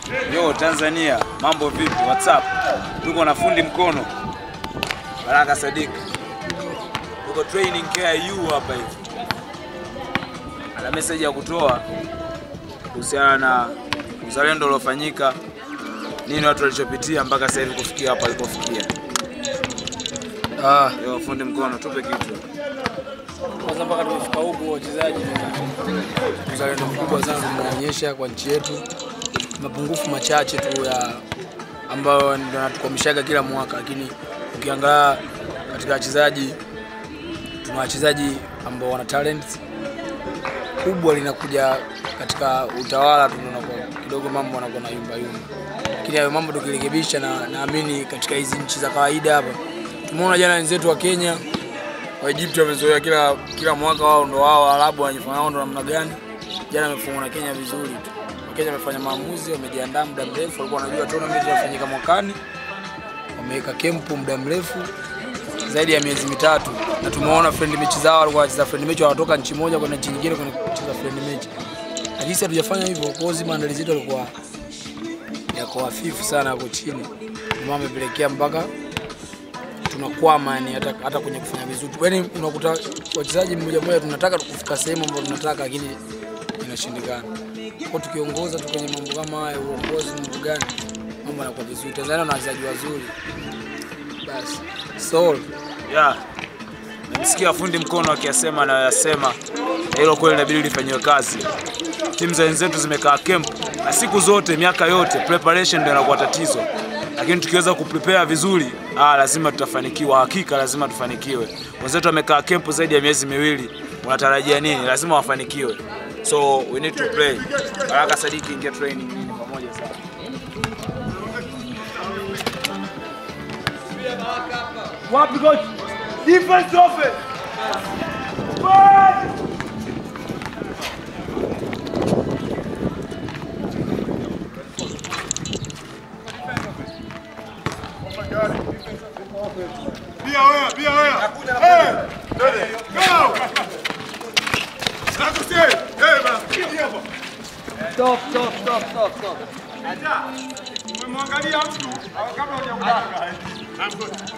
Yo Tanzania, mambo vipi? What's up? Tuko na fundi mkono Baraka Sadik, tuko training KIU hapa hivi, ana message ya kutoa kuhusiana na uzalendo uliofanyika, nini watu walichopitia mpaka sasa hivi kufikia hapa alipofikia. Ah, Yo fundi mkono, tupe kitu. kwanza mpaka tumefika huku wachezaji ni uzalendo mkubwa sana tumeonyesha kwa nchi yetu. Mapungufu machache tu ya ambayo ndio natukwamishaga kila mwaka, lakini ukiangalia katika wachezaji tuna wachezaji ambao wana talent kubwa, linakuja katika utawala tu ndio unakuwa kidogo mambo yanakuwa na yumba yumba, lakini hayo mambo tukirekebisha, na naamini katika hizi nchi za kawaida hapa tumeona jana wenzetu wa Kenya Waegypti wamezoea kila kila mwaka wao ndo wao, Waarabu wanajifanya wao ndo namna gani. Jana wamefungwa na Kenya vizuri tu. Wakenya wamefanya maamuzi, wamejiandaa muda mrefu, walikuwa wanajua tournament inafanyika mwakani, wameweka kempu muda mrefu zaidi ya miezi mitatu, na tumeona friend mechi zao, walikuwa wanacheza friend mechi, wanatoka nchi moja kwenda nchi nyingine kwenda kucheza friend mechi. Lakini sisi hatujafanya hivyo, kwa hiyo maandalizi yetu yalikuwa yako hafifu sana, yako chini, ndio maana amepelekea mpaka tunakwama yani hata, hata kwenye kufanya vizuri yani unakuta wachezaji mmoja mmoja tunataka kufika sehemu ambayo tunataka lakini inashindikana kwa tukiongoza tu kwenye mambo kama haya uongozi mambo gani mambo yanakuwa vizuri Tanzania na wachezaji wazuri basi soul Yeah. Nimesikia fundi mkono akiyasema anayoyasema, na hilo kweli inabidi lifanyiwe kazi. Timu za wenzetu zimekaa camp na siku zote, miaka yote preparation ndio inakuwa tatizo, lakini tukiweza kuprepare vizuri, ah, lazima tutafanikiwa. Hakika lazima tufanikiwe. Wenzetu wamekaa camp zaidi ya miezi miwili, unatarajia nini? Lazima wafanikiwe, so we need to play. Baraka Sadiki, ingia training nini pamoja sana. Wapi coach? Defense offense. Pia wewe, pia wewe. Eh, dede, go. Nakusie. Eh, bana, kidi hapa. Stop, stop, stop, stop, stop. Umemwangalia mtu au kabla hujamuaga.